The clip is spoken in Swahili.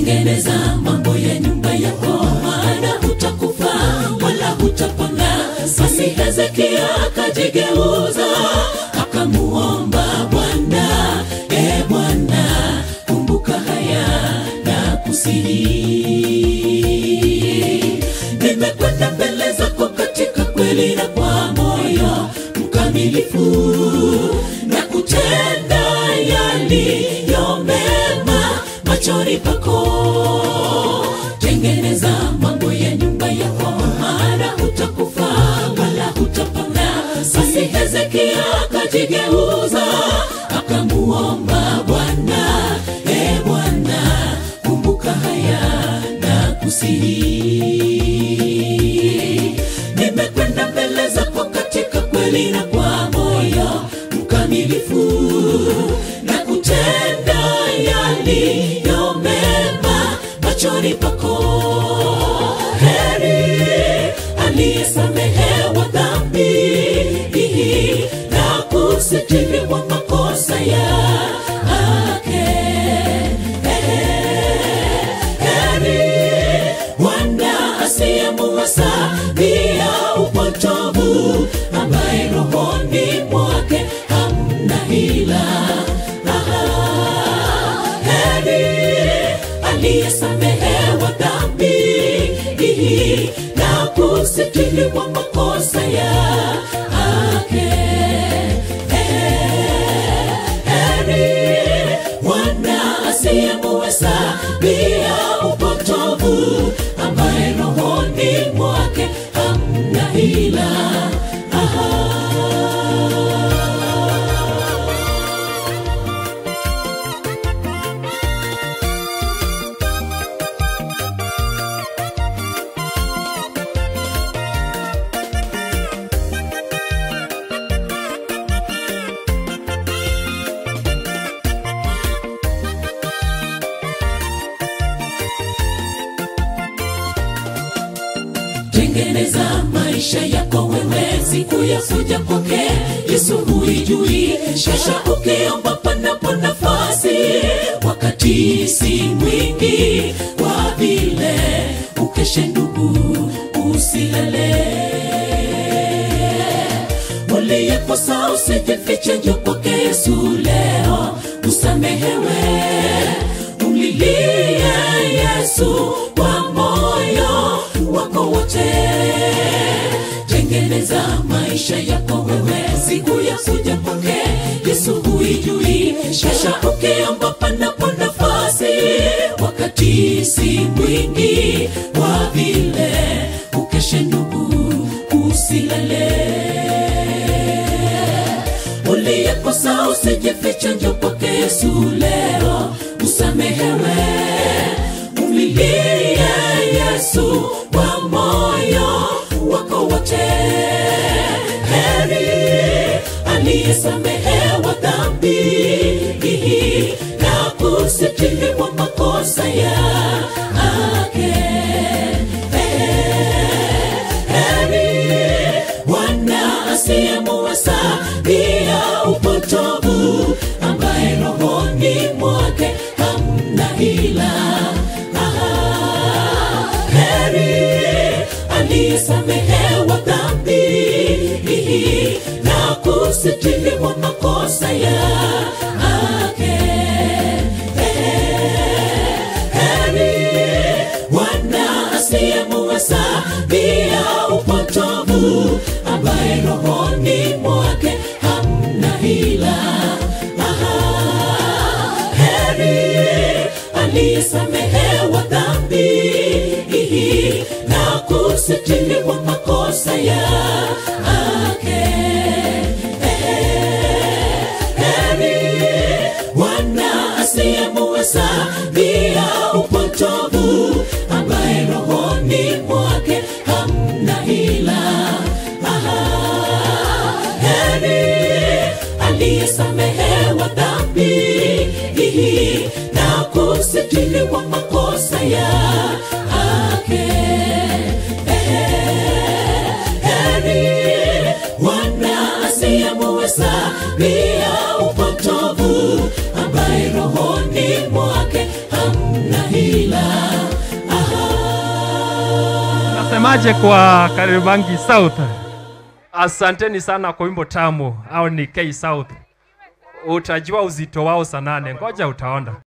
tengeneza mambo ya nyumba yako maana hutakufa wala hutapona basi hezekia akajigeuza akamuomba bwana e bwana kumbuka haya na kusihi nimekwenda mbele zako katika kweli na kwa moyo mkamilifu na kutenda yaliyo mema machoni pako tengeneza mambo ya nyumba yako maana hutakufa wala hutapona basi hezekia akajigeuza akamuomba bwana e bwana kumbuka haya na kusihi nimekwenda mbele zako katika kweli na kwa moyo mkamilifu na kutenda yaliyo mema machoni pako heri aliyesamehewa dhambi na kusitiriwa makosa yake heri Bwana asiyemuwasa pia upotovu, ambaye rohoni mwake hamna hila. Aha, heri aliyesamehewa dhambi na kusitiriwa makosa yake. Heri Bwana asiyemuweza pia upotovu, ambaye rohoni mwake hamna hila. Aha. tengeneza maisha yako wewe siku ya kuja kwake yesu huijui shasha ukiomba panapo nafasi wakati si mwingi kwa vile ukeshe ndugu usilale uliyekosa usijifiche njo kwake yesu leo usamehewe umlilie yesu kwa moyo wako wote tengeneza maisha yako wewe siku ya kuja kwake yesu huijui shasha ukiomba panapo nafasi wakati si mwingi wa vile ukeshe ndugu usilale uliyekosa usijifiche njo kwake yesu leo usamehewe umlilie yesu kwa moyo wako wote heri aliyesamehewa dhambi na kusitiriwa makosa yake heri bwana asiyemuweza pia upotovu ambaye rohoni mwake hamna hila Aha, heri aliyesamehewa dhambi na kusitiriwa makosa yake heri bwana asiyemuweza pia upotovu ambaye rohoni mwake hamna hila Aha, heri aliyesamehewa dhambi na kusitiriwa makosa yake heri bwana asiyemuweza pia upotovu ambaye rohoni mwake hamna hila Aha, heri aliyesamehewa dhambi na kusitiriwa makosa yake heri bwana asiyemuweza pia upotovu ambaye rohoni mwake hamna hila Mnasemaje kwa Kariobangi South? Asanteni sana kwa wimbo tamu, au ni K South. Utajua uzito wao sanane, ngoja utaona.